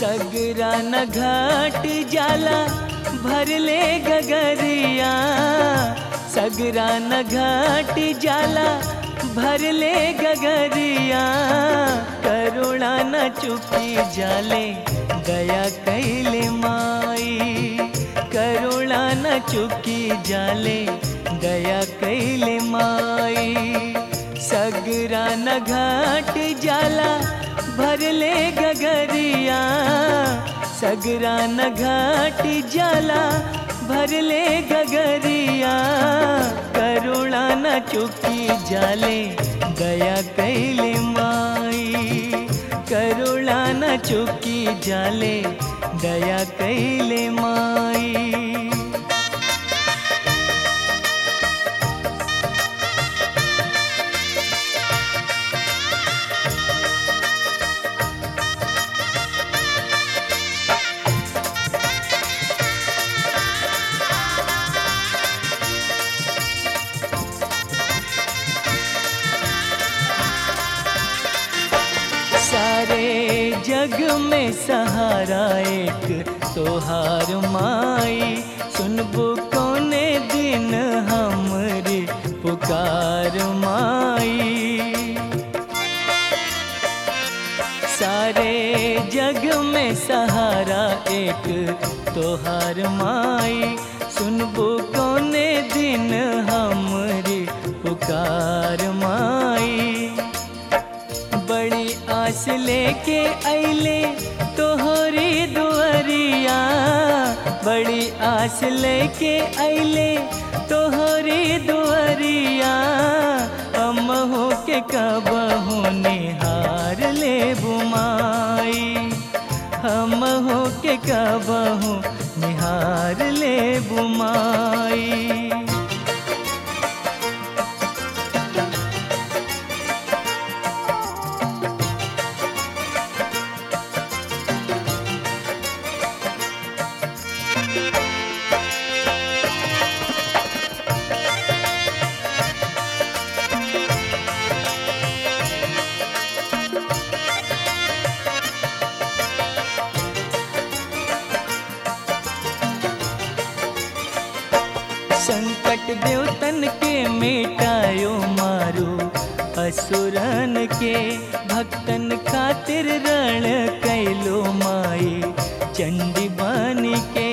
सगरा न घाट जाला भरले गगरिया सगरा न घाट जाला भरले गगरिया करुणा न चुकी जाले दया कैले माई करुणा न चुकी जाले दया कैले माई सगरा न घाट जाला भरले गगरिया सगरा न घाट जाला भरले गगरिया करुणा न चुकी जाले दया कैले माई करुणा न चुकी जाले दया कैले माई सारे जग में सहारा एक तोहार माई सुनबो कोने दिन हमरी पुकार माई सारे जग में सहारा एक तोहार माई सुनबो कोने दिन हमरी पुकार माई बड़ी आस लेके अले तोहरी दुआरिया बड़ी आस लेके अले तोहरी दुआरिया हम हो के कबहू निहार ले बुमाई हम हो के कबहू निहार ले बुमाई संकट देवतन के मिटायो मारो असुरन के भक्तन खातिर रण कैलो माई चंडी बन के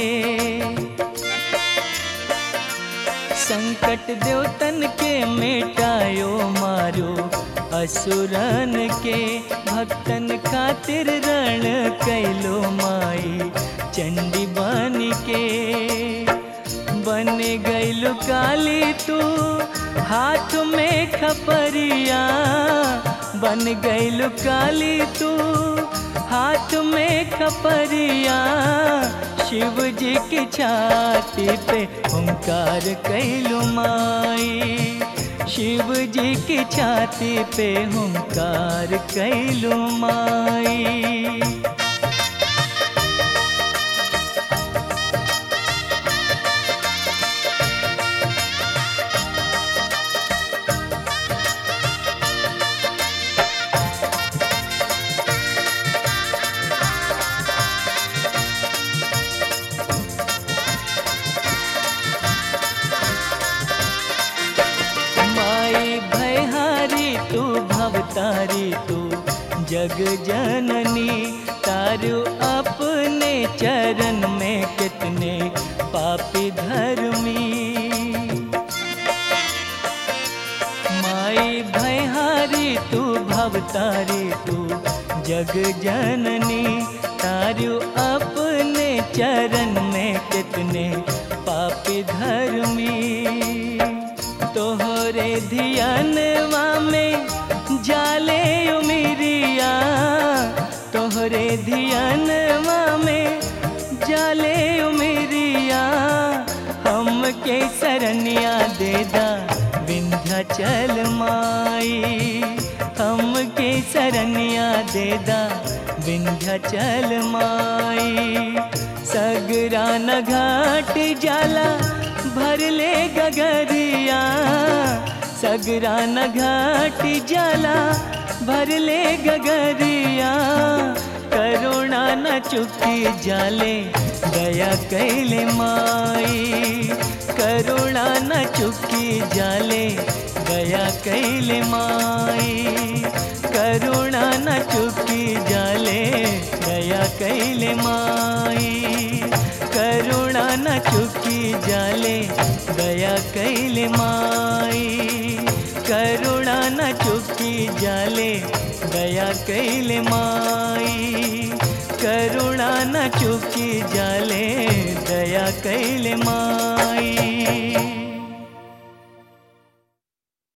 संकट देवतन के मिटायो मारो असुरन के भक्तन खातिर रण कैलो माई चंडी बन के बन गईलु काली तू हाथ में खपरिया बन गईलु काली तू हाथ में खपरिया शिव जी की छाती पे ओंकार कैलु माई शिव जी की छाती पे ओंकार कैलु माई माई भयहारी तू भवतारी तू जग जननी तारू अपने चरण में कितने पापी धर्मी माई भयहारी तू भवतारी तू जग जननी तारू अपने चरण में कितने पापी धर्मी तोहरे धियानवा में जाले उमिरिया तोहरे धियानवा में जाले उमिरिया हम के सरनिया देदा विंध्याचल माई हम के सरनिया देदा विंध्याचल माई सगरा न घाट जाला भरले गगरिया सगरा न घाट जाला भरले गगरिया करुणा न चुकी जाले दया कैले माई करुणा न चुकी जाले दया कैले माई करुणा न चुकी जाले दया कैले माई करुणा न चुकी जाले दया कैले माई करुणा न चुकी जाले दया कैले माई करुणा न चुकी जाले दया कैले माई